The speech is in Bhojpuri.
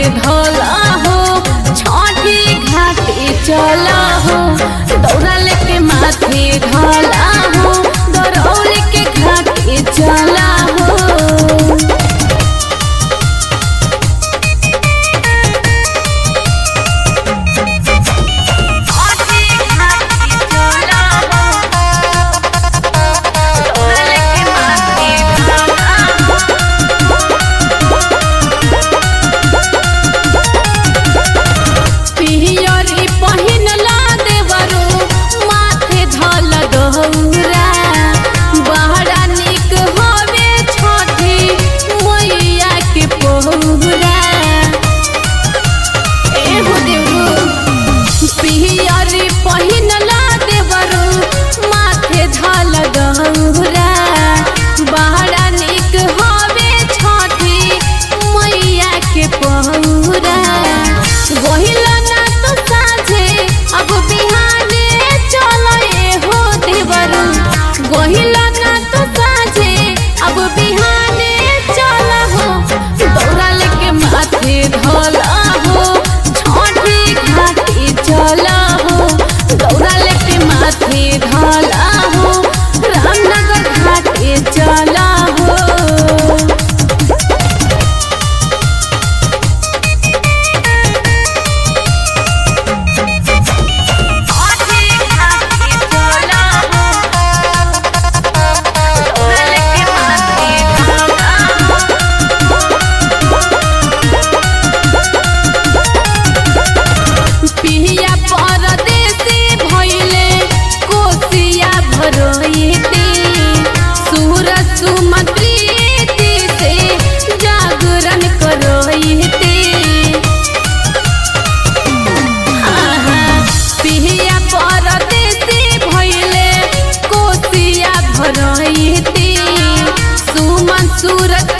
धोला हो छठी घाटे चला हो दौड़ा लेके माथे धोला हो दौड़ौल के घाटे चला हो पियरी पहिनला देवरो माथे धल दौरा बहरा निक हवे छठी मैया के पहुरा एहो देवरो पियरी पहिनला देवरो माथे धल दौरा बहरा निक हवे छठी मैया के पहुरा गहिला ना तो साझे अब बिहाने चलो ए हो देवरू गहिला ना तो साझे अब बिहाने चलो हो दौड़ा लेके माथे धोला हो छठी घाटी चला हो दौड़ा लेके माथे धोला हो रामनगर घाटे चला हो पिहिया परदेसी भइले कोसिया भरोइती सूरज सुमंत्री से जागरण करोइती आहा, पिहिया परदेसी भइले कोसिया भरोइती सुमन सूरज